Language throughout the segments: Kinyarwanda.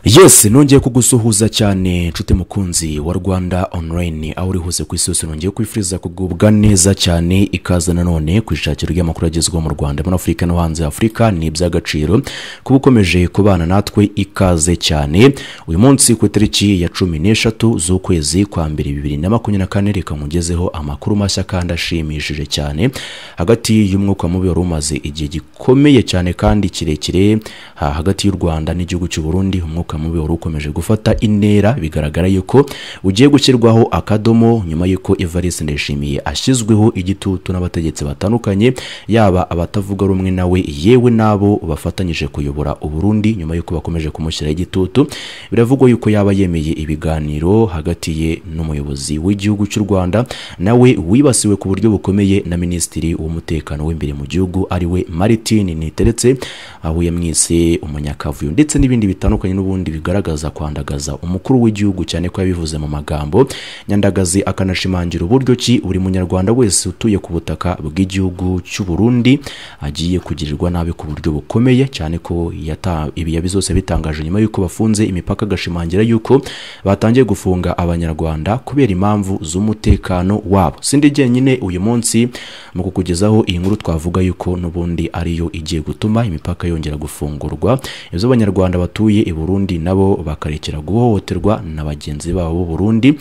yesi nongeye kugusuhuza cyane nshuti mukunzi wa rwanda online aho uri hose ku isi yose nongeye kwifuriza kugubwa neza cyane ikaze nanone ku ishakiro ry'amakuru agezweho mu rwanda muri afurika no hanze ya afurika ni iby'agaciro kuba ukomeje kubana natwe ikaze cyane uyu munsi ku itariki ya cumi n'eshatu z'ukwezi kwa mbere bibiri na makumyabiri na kane reka nkugezeho amakuru mashya kandi ashimishije cyane hagati y'umwuka mubi wari umaze igihe gikomeye cyane kandi kirekire ha- hagati y'u rwanda n'igihugu cy'u burundi umwuka mubi wari ukomeje gufata intera bigaragara yuko ugiye gushyirwaho akadomo nyuma y'uko evariste ndayishimiye ashyizweho igitutu n'abategetsi batandukanye yaba abatavuga rumwe nawe yewe n'abo bafatanyije kuyobora uburundi nyuma y'uko bakomeje kumushyiraho igitutu biravugwa yuko yaba yemeye ibiganiro hagati ye n'umuyobozi w'igihugu cy'u rwanda nawe wibasiwe ku buryo bukomeye na minisitiri w'umutekano w'imbere mu gihugu ariwe maritin niteretse aho yamwise umunyakavuyo ndetse n'ibindi bitandukanye n'ubundi bigaragaza kwandagaza umukuru w'igihugu cyane ko yabivuze mu magambo nyandagazi akanashimangira uburyo ki buri munyarwanda wese utuye ku butaka bw'igihugu cy'u Burundi agiye kugirirwa nabi ku buryo bukomeye cyane ko yata- ibi yabi zose bitangaje nyuma y'uko bafunze imipaka agashimangira yuko batangiye gufunga abanyarwanda kubera impamvu z'umutekano wabo sindi jyenyine uyu munsi mu kukugezaho iyi nkuru twavuga yuko n'ubundi ariyo igiye gutuma imipaka yongera gufungurwa ibyo abanyarwanda batuye i Burundi nabo bakarekera guhohoterwa na bagenzi babo b'u Burundi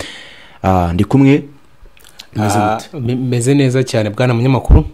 Ah, ndi kumwe bimeze Ah, gute? me- meze neza cyane bwana munyamakuru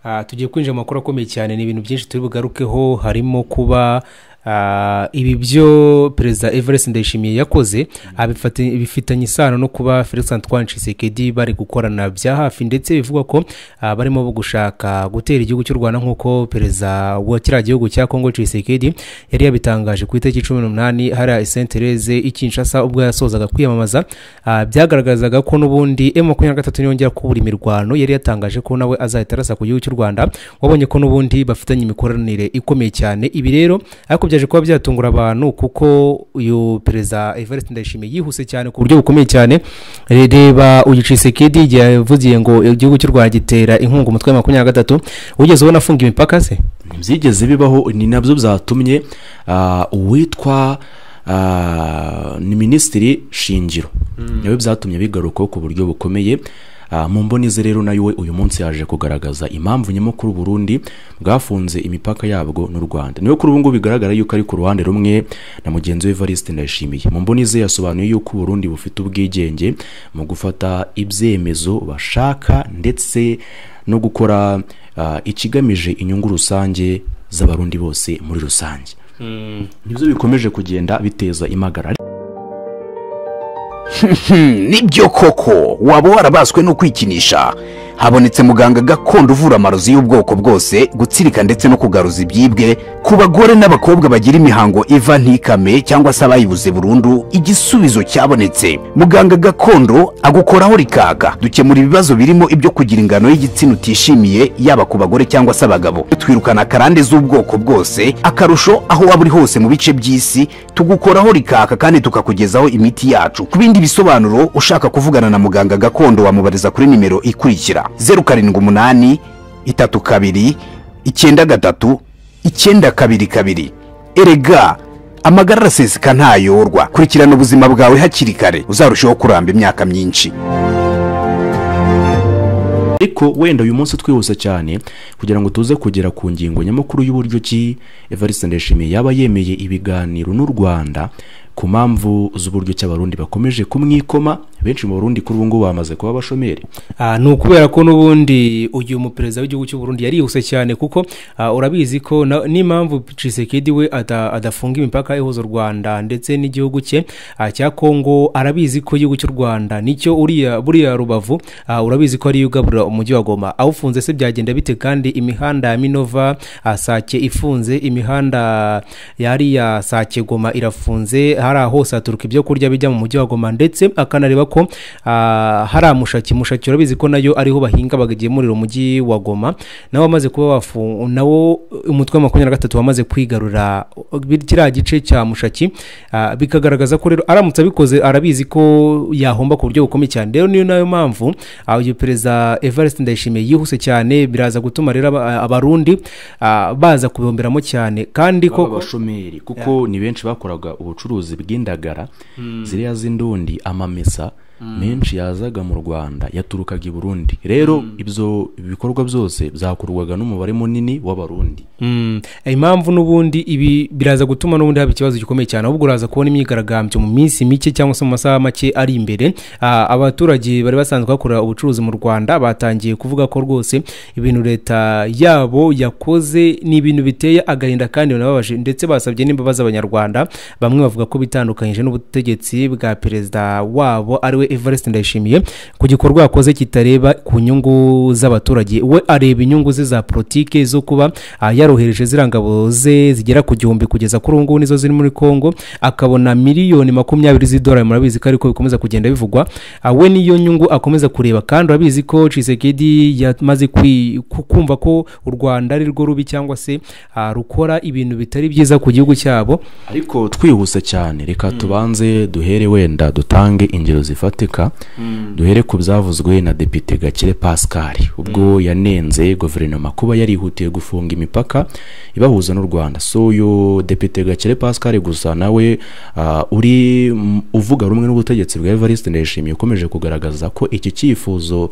Ah, tugiye kwinjira mu makuru akomeye cyane ni ibintu byinshi turi bugarukeho harimo kuba ah, ibi byo perezida everest ndayishimiye yakoze abifati- bifitanye isano no kuba felix antoine Tshisekedi bari gukorana bya hafi ndetse bivugwa ko ah, barimo gushaka gutera igihugu cy'u rwanda nk'uko perezida wa kiriya gihugu cya congo Tshisekedi yari yabitangaje ku itariki cumi n'umunani hariya saint therese i kinshasa ubwo yasozaga kwiyamamaza Ah, byagaragazaga ko n'ubundi emu makumyabiri na gatatu yongera kubura imirwano yari yatangaje ko nawe azahita arasa ku gihugu cy'u rwanda wabonye ko n'ubundi bafitanye imikoranire ikomeye cyane ibi rero ariko byaje kuba byatungura abantu kuko uyu perezida evariste ndayishimiye yihuse cyane ku buryo bukomeye cyane Re- reba uyu cisekedi igihe yavugiye ngo igihugu cy'u rwanda gitera inkunga umutwe wa makumyabiri na gatatu wigeze ubona afunga imipaka se ntibyigeze bibaho ni nabyo byatumye ah, uwitwa ah, ni minisitiri shingiro nabyo byatumye bigarukaho ku buryo bukomeye Ah, mu mboni ze rero nayo we uyu munsi yaje kugaragaza impamvu nyamukuru burundi bwafunze imipaka yabwo n'u rwanda niyo kuri ubu ngubu bigaragara yuko ari ku ruhande rumwe na mugenzi we evariste ndayishimiye mu mboni ze yasobanuye yuko uburundi bufite ubwigenge mu gufata ibyemezo bashaka ndetse no gukora ah, ikigamije inyungu rusange z'abarundi bose muri rusange nibyo bikomeje kugenda biteza imagara Hmm, nibyo koko waba warabaswe no kwikinisha habonetse muganga gakondo uvura amarozi y'ubwoko bwose gutsirika ndetse no kugaruza ibyibwe ku bagore n'abakobwa bagira imihango iva ntikame cyangwa se abayibuze burundu igisubizo cyabonetse muganga gakondo agukoraho rikaka dukemura ibibazo birimo ibyo kugira ingano y'igitsina utishimiye yaba ku bagore cyangwa se abagabo twirukana karande z'ubwoko bwose akarusho aho waba uri hose mu bice by'isi tugukoraho rikaka kandi tukakugezaho imiti yacu ku bindi bisobanuro ushaka kuvugana na muganga gakondo wamubariza kuri nimero ikurikira zeru karindwi umunani itatu kabiri icyenda gatatu icyenda kabiri kabiri erega amagara araseseka ntayorwa kurikirana ubuzima bwawe hakiri kare uzarushaho kuramba imyaka myinshi ariko wenda uyu munsi twihuse cyane kugira ngo tuze kugera ku ngingo nyamukuru y'uburyo ki evariste ndayishimiye yaba yemeye ibiganiro n'u rwanda ku mpamvu z'uburyo ki abarundi bakomeje kumwikoma benshi mu barundi kuri ubu ngubu bamaze kuba abashomeri Ah, ni ukubera ko n'ubundi uyu muperezida w'igihugu cy'u Burundi yarihuse cyane kuko ah, urabizi ko na- n'impamvu Tshisekedi we ada- adafunga imipaka ihuza u Rwanda ndetse n'igihugu cye ah, cya Kongo arabizi ko igihugu cy'u Rwanda nicyo uriya buriya rubavu ah, urabizi ko ariyo ugaburira umujyi wa Goma awufunze se byagenda bite kandi imihanda ya Minova ah, Sake ifunze imihanda yari ya Sake Goma irafunze hariya hose haturuka ibyo kurya bijya mu mujyi wa goma ndetse akanareba ko ah, hari amushaki mushaki urabizi ko nayo ariho bahinga bakagemurira umujyi wa goma nawe wamaze kuba wafu nawo umutwe wa makumyabiri na gatatu wamaze kwigarura kiriya gice cya mushaki ah, bikagaragaza ko rero aramutse abikoze arabizi ko yahomba ku buryo bukomeye cyane rero niyo nayo mpamvu ah, uyu perezida evariste ndayishimiye yihuse cyane biraza gutuma rero aba- abarundi ah, baza kubihomberamo cyane kandi baba koko abashomeri kuko ni benshi bakoraga ubucuruzi bw'indagara ziriya z'indundi amamesa menshi yazaga mu rwanda yaturukaga i burundi rero ibyo bikorwa byose byakorwaga n'umubare munini w'abarundi Mm. impamvu n'ubundi ibi biraza gutuma n'ubundi haba ikibazo gikomeye cyane ahubwo uraza kubona imyigaragambyo mu minsi mike cyangwa se mu masaha make ari imbere Ah, abaturage bari basanzwe bakora ubucuruzi mu rwanda batangiye kuvuga ko rwose ibintu leta yabo yakoze ni ibintu biteye agahinda kandi binababaje ndetse basabye n'imbabazi abanyarwanda bamwe bavuga ko bitandukanyije n'ubutegetsi bwa perezida wabo ariwe evariste ndayishimiye ku gikorwa yakoze kitareba ku nyungu z'abaturage we areba inyungu ze za politike zo kuba ah, yarohereje ziriya ngabo ze zigera ku gihumbi kugeza kuri ubu ngubu nizo ziri muri congo akabona miliyoni makumyabiri z'idolari murabizi ko ariko bikomeza kugenda bivugwa Ah, we niyo nyungu akomeza kureba kandi urabizi ko cisekedi yamaze kwi- ku- kumva ko u rwanda ari rwo rubi cyangwa se ah, rukora ibintu bitari byiza ku gihugu cyabo ariko twihuse cyane reka tubanze duhere wenda dutange ingero zifatika duhere ku byavuzwe na depite gakire pascal ubwo yanenze guverinoma kuba yarihutiye gufunga imipaka ibahuza n'u rwanda so uyu depite gakire pascal gusa nawe ah, uri mm, uvuga rumwe n'ubutegetsi bwa evariste ndayishimiye ukomeje kugaragaza ko iki cyifuzo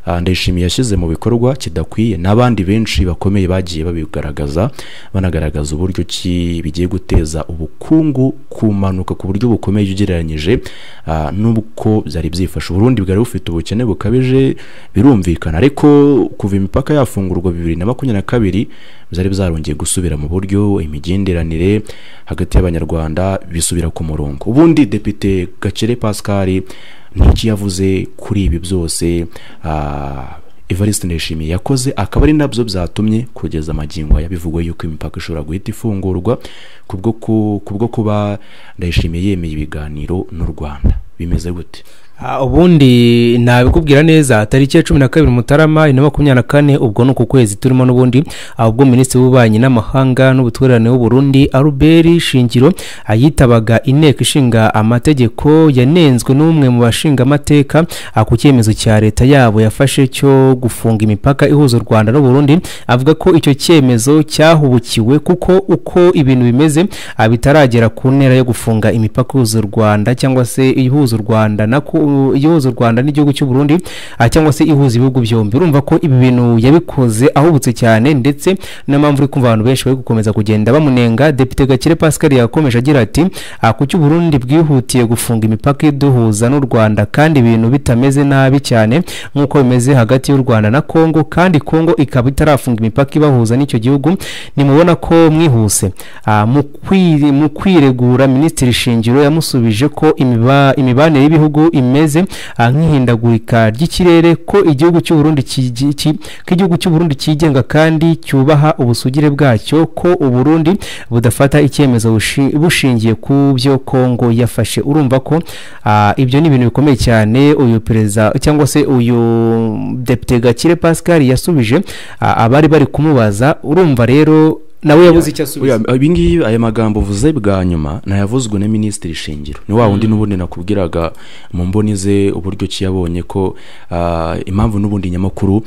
ah, ndayishimiye yashyize mu bikorwa kidakwiye n'abandi benshi bakomeye bagiye babigaragaza banagaragaza uburyo ki bigiye guteza ubukungu kumanuka ku buryo bukomeye ugereranyije ah, n'uko byari byifashe uburundi bwari bufite ubukene bukabije birumvikana ariko kuva imipaka yafungurwa bibiri na makumyabiri na kabiri byari byarongeye gusubira mu buryo imigenderanire hagati y'abanyarwanda bisubira ku murongo ubundi depite gakire pascal n'iki yavuze kuri ibi byose ah, evariste ndayishimiye yakoze akaba ari nabyo byatumye kugeza amagingo aya bivugwa yuko imipaka ishobora guhita ifungurwa kubwo ku- kubwo kuba ndayishimiye yemeye ibiganiro n'u rwanda bimeze gute Ah, ubundi nabikubwira neza tariki ya cumi na kabiri mutarama bibiri na makumyabiri na kane ubwo ni uku kwezi turimo n'ubundi ah, ubwo minisitiri w'ububanyi n'amahanga n'ubutwererane w'uburundi aruberi shingiro ah, yitabaga inteko ishinga amategeko yanenzwe n'umwe mu bashinga amateka ah, ku cyemezo cya leta yabo yafashe cyo gufunga imipaka ihuza u rwanda n'uburundi avuga ko icyo cyemezo cyahubukiwe kuko uko ibintu bimeze ah, bitaragera ku ntera yo gufunga imipaka ihuza u rwanda cyangwa se ihuza u rwanda na ku- ihuza u rwanda n'igihugu cy'u burundi ah, cyangwa se ihuza ibihugu byombi urumva ko ibi bintu yabikoze ahubutse cyane ndetse n'impamvu uri kumva abantu benshi bari gukomeza kugenda bamunenga depite gakire pascal yakomeje agira ati "Ah, kuki uburundi bwihutiye gufunga imipaka iduhuza n'u rwanda kandi ibintu bitameze nabi cyane nk'uko bimeze hagati y'u rwanda na kongo kandi kongo ikaba itarafunga imipaka ibahuza n'icyo gihugu nimubona ko mwihuse Ah, mu kwiri- mu kwiregura minisitiri shingiro yamusubije ko imiba- imibanire y'ibihugu imeze ah, nk'ihindagurika ry'ikirere ko igihugu cy'u Burundi kigi- ki- ko igihugu cy'u Burundi cyigenga kandi cyubaha ubusugire bwacyo ko u Burundi budafata icyemezo bushi- bushingiye ku byo Kongo yafashe urumva ko ah, ibyo ni ibintu bikomeye cyane uyu perezida cyangwa se uyu depite Gakire Pascal yasubije ah, abari bari kumubaza urumva rero nawe yabuze icyo asubiza Oya, ibi ngibi aya magambo uvuze bwa nyuma nayavuzwe na minisitiri shingiro ni wa wundi n'ubundi nakubwiraga mu mboni ze uburyo ki yabonye ko ah, impamvu n'ubundi nyamukuru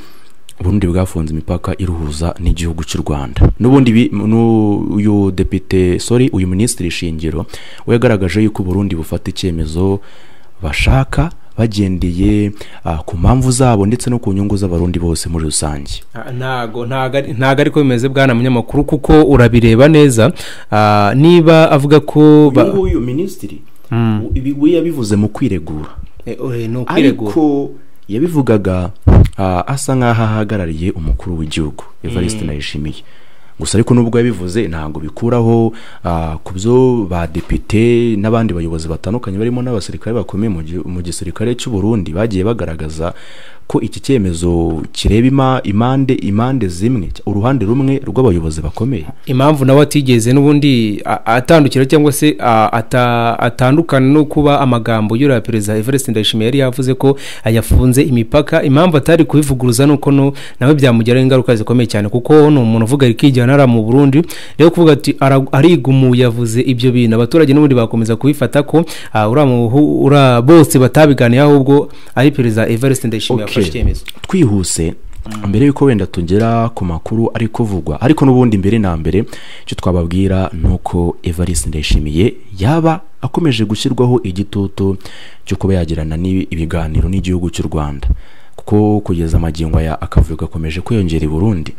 uburundi bwafunze imipaka iruhuza n'igihugu cy'u rwanda n'ubundi bi- nu- uyu depite sorry uyu minisitiri shingiro we yagaragaje yuko uburundi bufata icyemezo bashaka bagendeye ah, ku mpamvu zabo ndetse no ku nyungu z'abarundi bose muri rusange Ah, ntago ntago ari- ntago ariko bimeze bwana munyamakuru kuko urabireba neza Ah, niba avuga ko ba- uyu nguyu minisitiri ibi- we yabivuze mu kwiregura Eh, oye, ni ukwiregura ariko yabivugaga ah, asa nk'aho ahagarariye umukuru w'igihugu evariste ndayishimiye gusa ariko nubwo yabivuze ntabwo bikuraho ah, ku byo badepite n'abandi bayobozi batandukanye barimo n'abasirikare bakomeye mu gi- mu gisirikare cy'u Burundi bagiye bagaragaza ko iki cyemezo kireba ima- impande impande zimwe uruhande rumwe rw'abayobozi bakomeye impamvu nawe atigeze n'ubundi a- atandukira cyangwa se a- ata- atandukana no kuba amagambo y'uriya perezida everest ndayishimiye yari yavuze ko yafunze imipaka impamvu atari kubivuguruza ni uko no nawe byamugiraho ingaruka zikomeye cyane kuko ni umuntu uvuga ari kwijyana ari mu burundi rero kuvuga ati "Ara- arigumuye yavuze ibyo bintu abaturage n'ubundi bakomeza kubifata ko ah, uriya muhu- uriya bose batabiganiye ahubwo ari perezida everest ndayishimiye Okay. yafashe icyemezo twihuse mbere y'uko wenda tugera ku makuru ari kuvugwa ariko n'ubundi mbere na mbere icyo twababwira ni uko evariste ndayishimiye yaba akomeje gushyirwaho igitutu cyo kuba yagirana n'ibi- ibiganiro n'igihugu cy'u rwanda kuko kugeza amagingo aya akavuyo gakomeje kwiyongera i burundi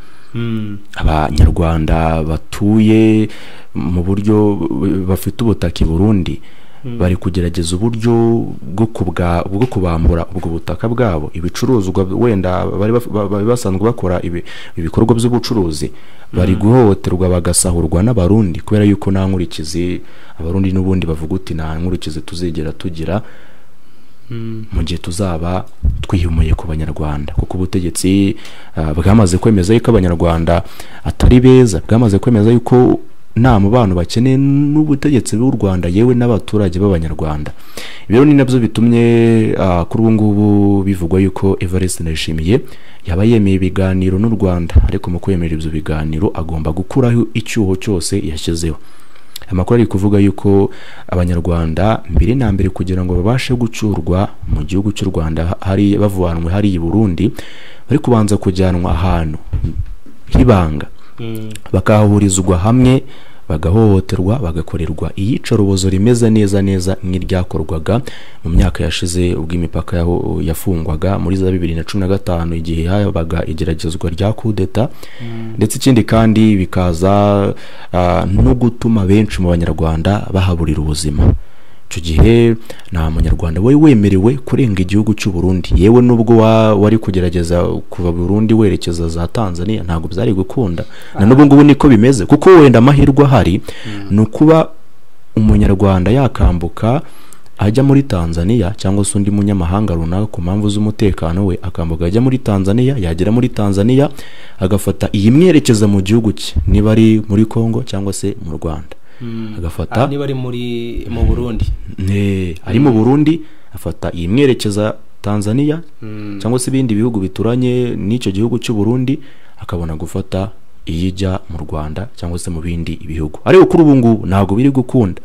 abanyarwanda batuye mu buryo bu- bafite ubutaka i burundi bari kugerageza uburyo bwo kubwa- bwo kubambura ubwo butaka bwabo ibicuruzwa wenda bari baf- ba- bari basanzwe bakora ibi- ibikorwa by'ubucuruzi bari guhohoterwa bagasahurwa n'abarundi kubera yuko nta nkurikizi abarundi n'ubundi bavuga uti nta nkurikizi tuzigera tugira mu gihe tuzaba twihumuye ku banyarwanda kuko ubutegetsi ah, bwamaze kwemeza yuko abanyarwanda atari beza bwamaze kwemeza yuko nta mubano bakeneye n'ubutegetsi bw'u rwanda yewe n'abaturage b'abanyarwanda ibyo ni nabyo bitumye ah, kuri ubu ngubu bivugwa yuko evariste ndayishimiye yaba yemeye ibiganiro n'u rwanda ariko mu kwemera ibyo biganiro agomba gukuraho icyuho cyose yashyizeho amakuru ari kuvuga yuko abanyarwanda mbere na mbere kugira ngo babashe gucurwa mu gihugu cy'u rwanda hari bavanwe hari i burundi bari kubanza kujyanwa ahantu h'ibanga bakahurizwa hamwe bagahohoterwa bagakorerwa iyicarubozo rimeze neza neza nk'iryakorwaga mu myaka yashize ubwo imipaka yaho yafungwaga muri za bibiri na cumi na gatanu igihe habaga igeragezwa rya kudeta ndetse ikindi kandi bikaza ah, no gutuma benshi mu banyarwanda bahaburira ubuzima icyo gihe nta munyarwanda wari wemerewe kurenga igihugu cy'u Burundi yewe n'ubwo wa- wari kugerageza kuva Burundi werekeza za Tanzania ntabwo byari gukunda na n'ubu ngubu niko bimeze kuko wenda amahirwe ahari ni ukuba umunyarwanda yakambuka ajya muri Tanzania cyangwa se undi munyamahanga runaka ku mpamvu z'umutekano we akambuka ajya muri Tanzania yagera muri Tanzania agafata iyimwerekeza mu gihugu cye niba ari muri Congo cyangwa se mu Rwanda agafata niba ari muri mu burundi Ne, ari mu burundi afata iyi mwerekeza tanzania cyangwa se ibindi bihugu bituranye n'icyo gihugu cy'u burundi akabona gufata iyijya mu rwanda cyangwa se mu bindi bihugu ariko kuri ubu ngubu ntabwo biri gukunda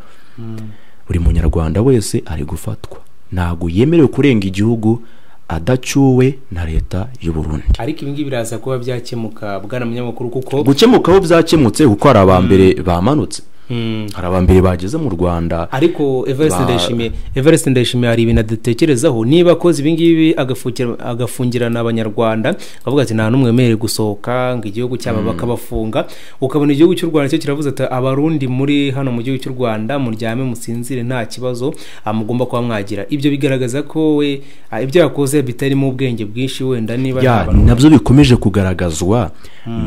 buri munyarwanda wese ari gufatwa ntabwo yemerewe kurenga igihugu adacyuwe na leta y'u burundi ariko ibingibi biraza kuba byakemuka bwana munyamakuru kuko gukemukaho byakemutse kuko hari abambere bamanutse Mm. hari abambere bageze mu rwanda ariko everest Ba- ndayishimiye everest ndayishimiye hari ibintu adatekerezaho niba akoze ibingibi agafukira- agafungirana abanyarwanda akavuga ati nta n'umwe wemerewe gusohoka ngo igihugu cyabo bakabafunga ukabona igihugu cy'u rwanda cyo kiravuze ati abarundi muri hano mu gihugu cy'u rwanda muryame musinzire nta kibazo ah, mugomba kuba mwagira ibyo bigaragaza ko we ah, ibyo yakoze bitarimo ubwenge bwinshi wenda niba ya nta bantu- nabyo bikomeje kugaragazwa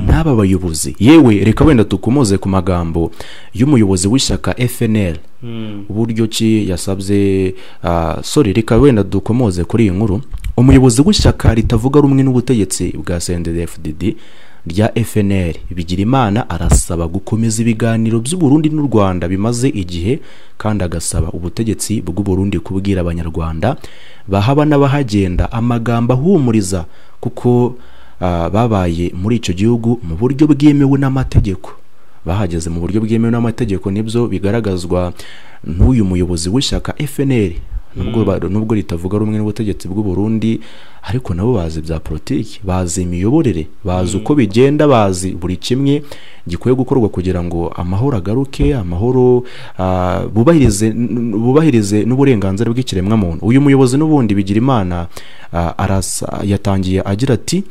n'aba bayobozi yewe reka wenda dukomoze ku magambo y'umuyobozi w'ishyaka fnl uburyo ki yasabye ah, sorry reka wenda dukomoze kuri iyi nkuru umuyobozi w'ishyaka ritavuga rumwe n'ubutegetsi bwa cndfdd rya fnl bigirimana arasaba gukomeza ibiganiro by'uburundi n'u rwanda bimaze igihe kandi agasaba ubutegetsi bw'uburundi kubwira abanyarwanda bahaba n'abahagenda amagambo ahumuriza kuko ah, babaye muri icyo gihugu mu buryo bwemewe n'amategeko bahageze mu buryo bwemewe n'amategeko nibyo bigaragazwa n'uyu muyobozi w'ishyaka FNL nubwo ba- nubwo ritavuga rumwe n'ubutegetsi bw'u Burundi ariko nabo bazi bya politiki bazi imiyoborere bazi uko bigenda bazi buri kimwe gikwiye gukorwa kugira ngo amahoro agaruke amahoro ah, bubahirize n- n- bubahirize n'uburenganzira bw'ikiremwamuntu uyu muyobozi n'ubundi bigira imana yatangiye agira ati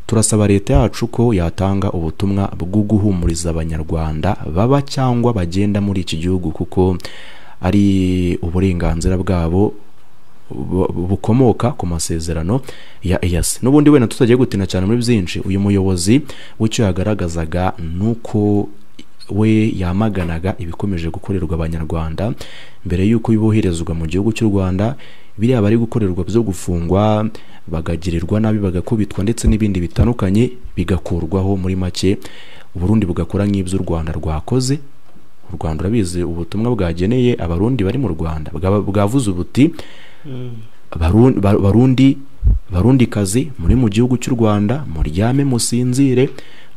turasaba leta yacu ko yatanga ubutumwa bwo guhumuriza abanyarwanda baba cyangwa bagenda muri iki gihugu kuko ari uburenganzira bwabo bu- bukomoka ku masezerano ya EAC n'ubundi wenda tutagiye gutina cyane muri byinshi uyu muyobozi w'icyo yagaragazaga nuko we yamaganaga ibikomeje gukorerwa abanyarwanda mbere y'uko boherezwa mu gihugu cy'u rwanda biriya bari gukorerwa byo gufungwa bagagirirwa nabi bagakubitwa ndetse n'ibindi bitandukanye bigakurwaho muri make uburundi bugakora nk'ibyo u rwanda rwakoze u rwanda urabizi ubutumwa bwageneye abarundi bari mu rwanda bwa- bwavuze buti Baru- ba- barundi barundi kazi muri mu gihugu cy'u rwanda muryame musinzire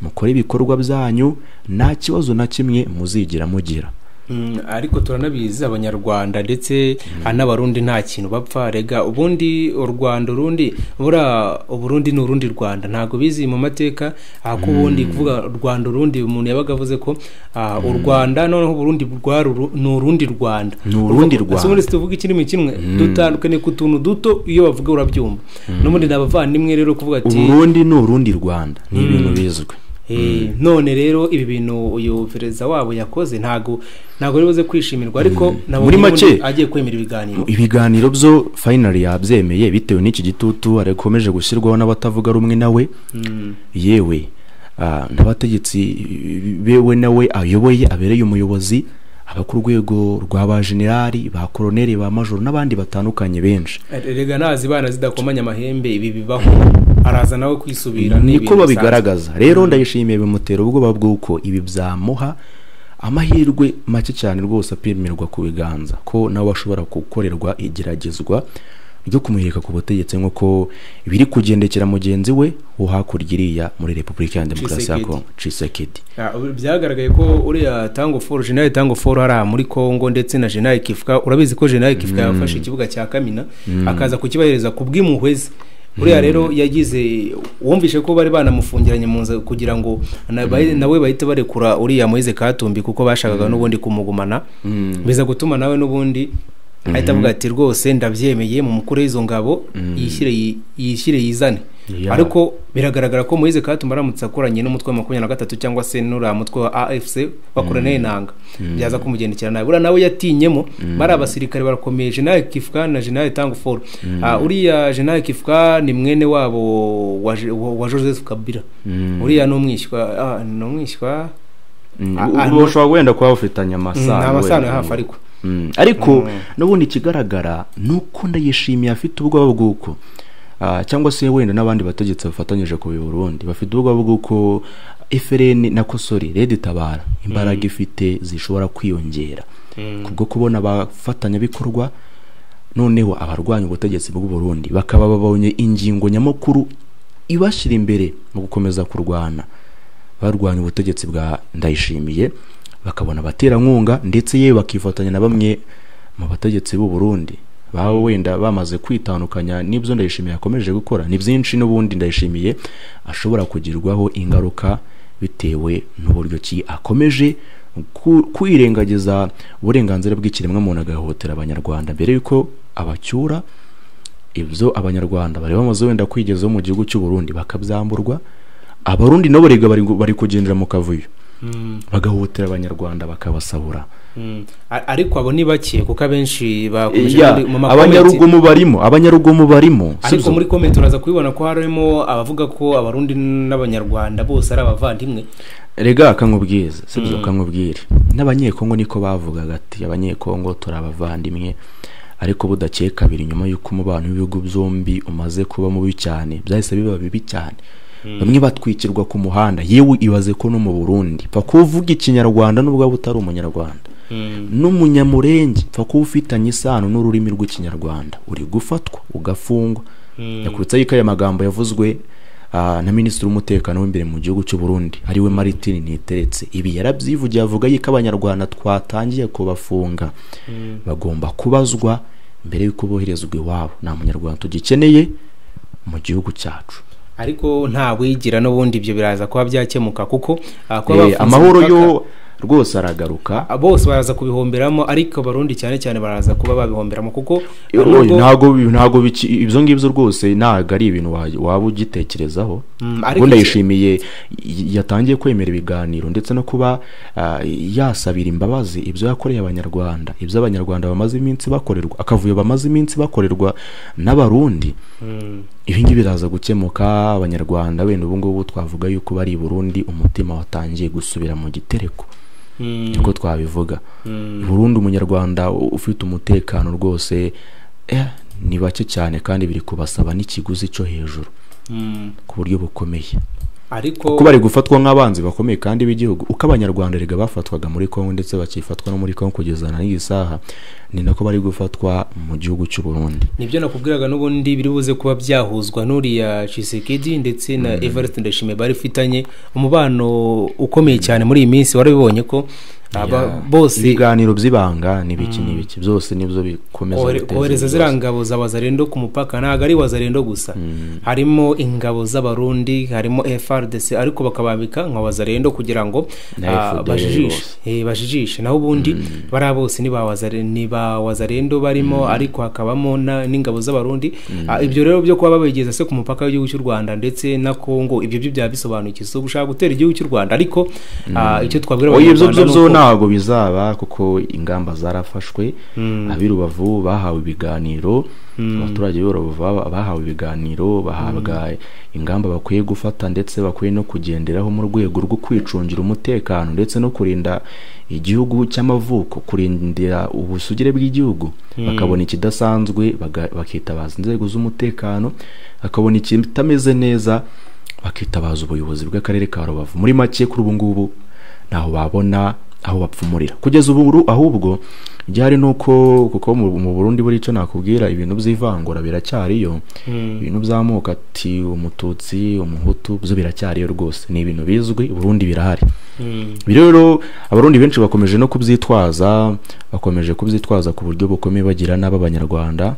mukore ibikorwa byanyu nta kibazo na kimwe muzigera mugira Mm, ariko turanabizi abanyarwanda ndetse n'abarundi nta kintu bapfa rega ubundi u rwanda urundi buriya uburundi ni urundi rwanda ntabwo bizi mu mateka aha ko ubundi kuvuga rwanda urundi umuntu yabaga avuze ko ah, u rwanda noneho uburundi bwa ruru- ni urundi rwanda Ni urundi Urumva- Rwanda. ese ubundi tuvuga ikirimi kimwe dutandukanye ku tuntu duto iyo bavuga urabyumva n'ubundi ni abavandimwe rero kuvuga ati uburundi ni urundi rwanda ni ibintu bizwi Eh, none rero ibi bintu uyu perezida wabo yakoze ntago ntago yari buze kwishimirwa ariko nabonye Muri make- ubundi agiye kwemera ibiganiro ibiganiro byo finally yabyemeye bitewe n'iki gitutu arikomeje gushyirwaho n'abatavuga rumwe nawe yewe ah, n'abategetsi bewe nawe ayoboye abereye umuyobozi aba ku rwego rwa ba generali ba koroneri ba majoro n'abandi batandukanye benshi rega nazi bana zidakomanya amahembe ibi bibaho araza nawe kwisubira ni niko ibintu babigaragaza rero ndayishimiye bimutera ubwoba bw'uko ibi byamuha amahirwe make cyane rwose apimirwa ku biganza ko nawe ashobora gukorerwa igeragezwa ryo kumuhirika ku butegetsi nk'uko biri kugendekera mugenzi we wo hakurya iriya muri repubulika ya demokarasi ya Tshisekedi. kongo cisekedi Ah, ubu Byagaragaye ko uriya tango foru jenali tango foru hariya muri Congo ndetse na jenali kifuka urabizi ko jenali kifuka yafashe ikibuga cya Kamina akaza kukibahereza ku bw'impuhwe ze uriya rero yagize wumvishe ko bari banamufungiranye mu nzu kugira ngo na- bahi- nawe bahite barekura uriya Moise Katumbi kuko bashakaga n'ubundi kumugumana biza gutuma nawe n'ubundi ahita avuga ati rwose ndabyemeye mu mukuru w'izo ngabo yishyire yi- yishyire yizane Yeah. ariko ko biragaragara ko Moise Katumba aramutse akoranye n'umutwe wa makumyabiri na gatatu cyangwa se n'uriya mutwe wa AFC bakorana n'intanga byaza kumugendekera nabi uriya nawe yatinyemo bari abasirikare barakomeye General Kifuka na General Tangfour Ah, uriya General Kifuka ni mwene wabo wa, Je- wa, wa Joseph Kabila uriya ni umwishywa ah, ni umwishywa Ah, ah, ubu ushobora wenda kuba bafitanye amasano nta masano wenda. ya hafi ariko Mm, ariko n'ubundi ikigaragara ni uko ndayishimiye afite ubwoba bw'uko ah, cyangwa se wenda n'abandi bategetsi bafatanyije ku Burundi bafite ubwoba bw'uko FRN na kosori redi tabara imbaraga ifite zishobora kwiyongera kubwo kubona abafatanyabikorwa noneho abarwanya ubutegetsi bw'u Burundi bakaba babonye ingingo nyamukuru ibashyira imbere mu gukomeza kurwana barwanya ubutegetsi bwa ndayishimiye bakabona abaterankunga ndetse yewe bakifatanya na bamwe mu bategetsi b'u Burundi baba wenda bamaze kwitandukanya n'ibyo ndayishimiye yakomeje gukora ni byinshi n'ubundi ndayishimiye ashobora kugirwaho ingaruka bitewe n'uburyo ki akomeje ku- kwirengagiza uburenganzira bw'ikiremwamuntu agahohotera abanyarwanda mbere y'uko abacyura ibyo abanyarwanda bari bamaze wenda kwigezaho mu gihugu cy'u Burundi bakabyamburwa abarundi nabo rega bari, bari kugendera mu kavuyo bagahutira abanyarwanda bakabasabura Mm. A- ariko abo ni bake kuko abenshi bakomeje Ya, muri- mu ma- comments- abanyarugomo barimo abanyarugomo barimo ariko sibyo? muri komenti uraza kubibona ko harimo abavuga ko abarundi n'abanyarwanda bose ari abavandimwe rega akamubwiza sibyo akamubwira n'abanyekongo niko bavugaga ati abanyekongo turi abavandimwe ariko budakeye kabiri nyuma y'uko umubano w'ibihugu byombi umaze kuba mubi cyane byahise biba bibi cyane bamwe batwikirwa ku muhanda yewe ibaze ko no mu burundi pfa kuba uvuga ikinyarwanda n'ubwo waba utari umunyarwanda n'umunyamurenge pfa kuba ufitanye isano n'ururimi rw'ikinyarwanda uri gufatwa ugafungwa yakubitseho ikaye amagambo yavuzwe ah, na minisitiri w'umutekano w'imbere mu gihugu cy'u Burundi ariwe Martin Ntiteretse ibi yarabyivugiye avuga yuko abanyarwanda twatangiye kubafunga bagomba kubazwa mbere y'uko boherezwa iwabo nta munyarwanda tugikeneye mu gihugu cyacu ariko nta wigira n'ubundi ibyo biraza kuba byakemuka kuko ah, kuba Eh, bafunze amahoro yo imipaka, rwose aragaruka ah, bose baraza kubihomberamo ariko abarundi cyane cyane baraza kuba babihomberamo kuko ah, nubwo- ntabwo ntabwo biki- ibyo ngibyo rwose ntabwo ari ibintu wa- waba ugitekerezaho Mm, ariko ariko iki- ndayishimiye y- yatangiye kwemera ibiganiro ndetse no kuba ah, yasabira imbabazi ibyo yakoreye abanyarwanda ibyo abanyarwanda bamaze iminsi bakorerwa akavuyo bamaze iminsi bakorerwa n'abarundi ibi ngibi biraza gukemuka abanyarwanda wenda ubu ngubu twavuga yuko bari i burundi umutima watangiye gusubira mu gitereko Mm, niko twabivuga burundu umunyarwanda u- ufite umutekano rwose eh, ni bake cyane kandi biri kubasaba n'ikiguzi cyo hejuru ku buryo bukomeye ariko kuko bari gufatwa nk'abanzi bakomeye kandi b'igihugu uko abanyarwanda rega bafatwaga muri kongo ndetse bakifatwa no muri kongo kugeza na n'iyi saha ni nako bari gufatwa mu gihugu cy'u Burundi nibyo nakubwiraga n'ubundi biri buze kuba byahuzwa n'uriya Tshisekedi ndetse na Evariste Ndayishimiye bari bafitanye umubano ukomeye cyane muri iyi minsi warabibonye ko aba Ya, bose ibiganiro by'ibanga n'ibiki n'ibiki byose nibyo bikomeza kohere- guteza kohereza ibibazo. ziriya ngabo za bazarendo ku mupaka ntabwo ari wazarendo gusa harimo ingabo z'abarundi harimo frdc ariko bakabambika nka wazarendo kugira ngo Na ah, FDL bajijishe bose. Eh, bajijishe naho ubundi bariya bose ni ba wazare- ni ba wazarendo barimo ariko hakabamo na- n'ingabo z'abarundi Ah, ibyo rero byo kuba babigeza se ku mupaka w'igihugu cy'u rwanda ndetse na kongo ibyo byo byaba bisobanukiye si ugushaka gutera igihugu cy'u rwanda ariko ah, icyo twabwira oya ibyo byo Abanyarwanda byo ni uko- ntabwo bizaba kuko ingamba zarafashwe ab'i rubavu bahawe ibiganiro abaturage b'i rubavu ba- bahawe ibiganiro bahabwa ingamba bakwiye gufata ndetse bakwiye no kugenderaho mu rwego rwo kwicungira umutekano ndetse no kurinda igihugu cy'amavuko kurindira ubusugire bw'igihugu bakabona ikidasanzwe baga- bakitabaza inzego z'umutekano bakabona ikitameze neza bakitabaza ubuyobozi bw'akarere ka rubavu muri make kuri ubu ngubu ntaho babona aho bapfumurira kugeza ubu ru- ahubwo byari nuko kuko mu mu Burundi buri cyo nakubwira ibintu by'ivangura biracyariyo ibintu by'amoko ati umututsi umuhutu byo biracyariyo rwose ni ibintu bizwi i Burundi birahari Mm. ibi rero abarundi benshi bakomeje no kubyitwaza bakomeje kubyitwaza ku buryo bukomeye bagira n'ab'abanyarwanda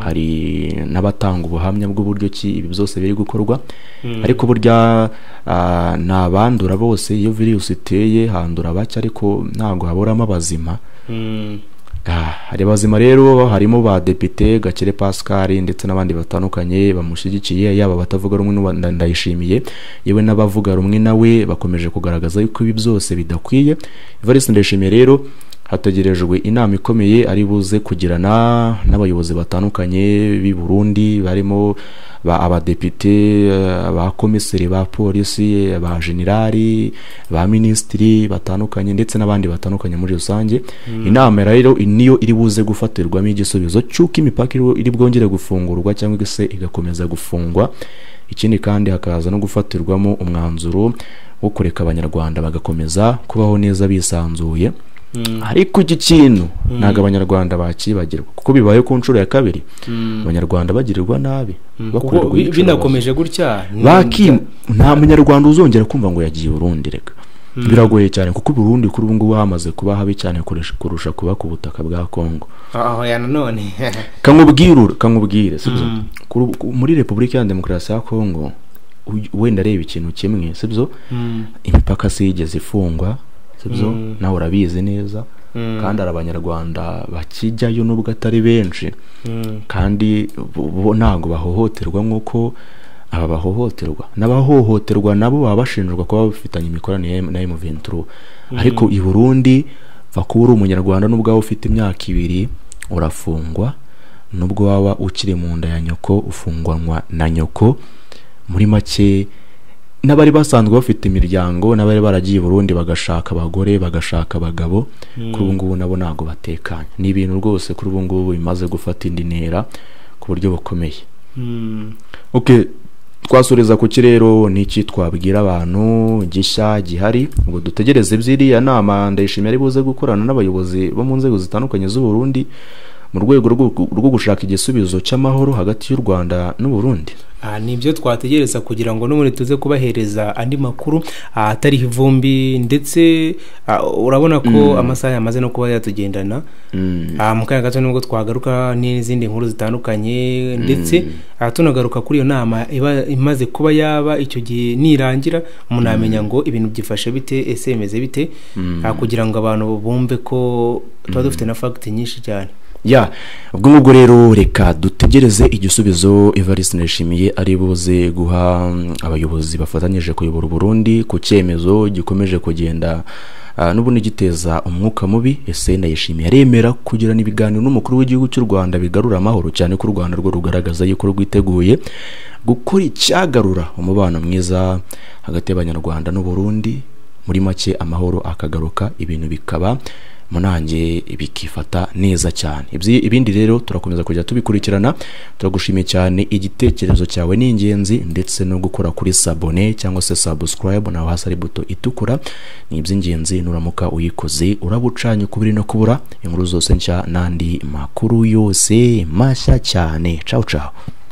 hari n'abatanga ubuhamya bw'uburyo ki ibi byose biri gukorwa ariko burya ah, ni abandura bose iyo virusi iteye handura bake ariko ntabwo haburamo abazima Mm. Ah, hari abazima rero harimo ba depite gakire pascal ndetse n'abandi batandukanye bamushyigikiye yaba abatavuga rumwe n'uwa- nda- ndayishimiye yewe n'abavuga rumwe nawe bakomeje kugaragaza yuko ibi byose bidakwiye evariste ndayishimiye rero hategerejwe inama ikomeye ari buze kugirana n'abayobozi batandukanye b'i burundi barimo ba abadepite eh, ba komiseri ba polisi eh, ba generali ba minisitiri batandukanye ndetse n'abandi batandukanye muri rusange inama rero niyo iri buze gufatirwamo igisubizo cy'uko imipaka iri- iri bwongere gufungurwa cyangwa se igakomeza gufungwa ikindi kandi hakaza no gufatirwamo umwanzuro wo kureka abanyarwanda bagakomeza kubaho neza bisanzuye ariko iki kintu ntabwo abanyarwanda bakibagirwa kuko bibaye ku nshuro ya kabiri abanyarwanda bagirirwa nabi kuko bakorerwa bi- iyicarubozo. binakomeje gutya ni- Baki nta munyarwanda uzongera kumva ngo yagiye i Burundi reka biragoye cyane kuko i Burundi kuri ubu ngubu hamaze kuba habi cyane kurusha- kurusha kuba ku butaka bwa Kongo aho ya nanone kamubwirure kamubwire sibyo Kuri ubu- ku- muri Repubulika ya Demokarasi ya Kongo uy- wenda areba ikintu kimwe sibyo imipaka si yigeze ifungwa sibyo nawe urabizi neza kandi hari abanyarwanda bakijyayo nubwo atari benshi kandi bo- bo ntabwo bahohoterwa nk'uko aba bahohoterwa n'abahohoterwa nabo baba bashinjwa kuba bafitanye imikoranire na M23 ariko i Burundi vakuba uri umunyarwanda nubwo waba ufite imyaka ibiri urafungwa nubwo waba ukiri mu nda ya nyoko ufungwanwa na nyoko muri make n'abari basanzwe bafite imiryango n'abari baragiye i Burundi bagashaka abagore bagashaka abagabo kuri ubu ngubu nabo ntabwo batekanye ni ibintu rwose kuri ubu ngubu bimaze gufata indi ntera ku buryo bukomeye ok twasoreza ku kirero n'iki twabwira abantu gishya gihari ngo dutegereze by'iriya nama ndayishimiye ari buze gukorana n'abayobozi bo mu nzego zitandukanye z'u Burundi mu rwego rwo- rwo gushaka igisubizo cy'amahoro hagati y'u Rwanda n'u Burundi Ah, ni ibyo twategereza kugira ngo n'ubundi tuze kubahereza andi makuru ah, atariho ivumbi ndetse ah, urabona ko amasaha yamaze no kuba yatugendana Ah, mu kanya gato nibwo twagaruka n'izindi nkuru zitandukanye ndetse ah, tunagaruka kuri iyo nama iba imaze kuba yaba icyo gihe nirangira umuntu yamenya ngo ibintu byifashe bite ese bimeze bite Ah, kugira ngo abantu bumve ko tuba dufite na fagiti nyinshi cyane ya ubwo ngubwo rero reka dutegereze igisubizo evariste ndayishimiye ari buze guha mm, abayobozi bafatanyije kuyobora u Burundi ku cyemezo gikomeje kugenda ah, n'ubundi giteza umwuka mubi ese ndayishimiye aremera kugirana ibiganiro n'umukuru w'igihugu cy'u rwanda bigarura amahoro cyane ko u rwanda rwo rugaragaza yuko rwiteguye gukora icyagarura umubano mwiza hagati y'abanyarwanda n'u Burundi muri make amahoro akagaruka ibintu bikaba munange bikifata neza cyane Ibyi- ibindi rero turakomeza kujya tubikurikirana turagushimiye cyane igitekerezo cyawe ni ingenzi ndetse no gukora kuri sabone cyangwa se subscribe naho hasi ari buto itukura ni iby'ingenzi nuramuka uyikoze uraba ucanye ukubiri no kubura inkuru zose nshya n'andi makuru yose mashya cyane ciao ciao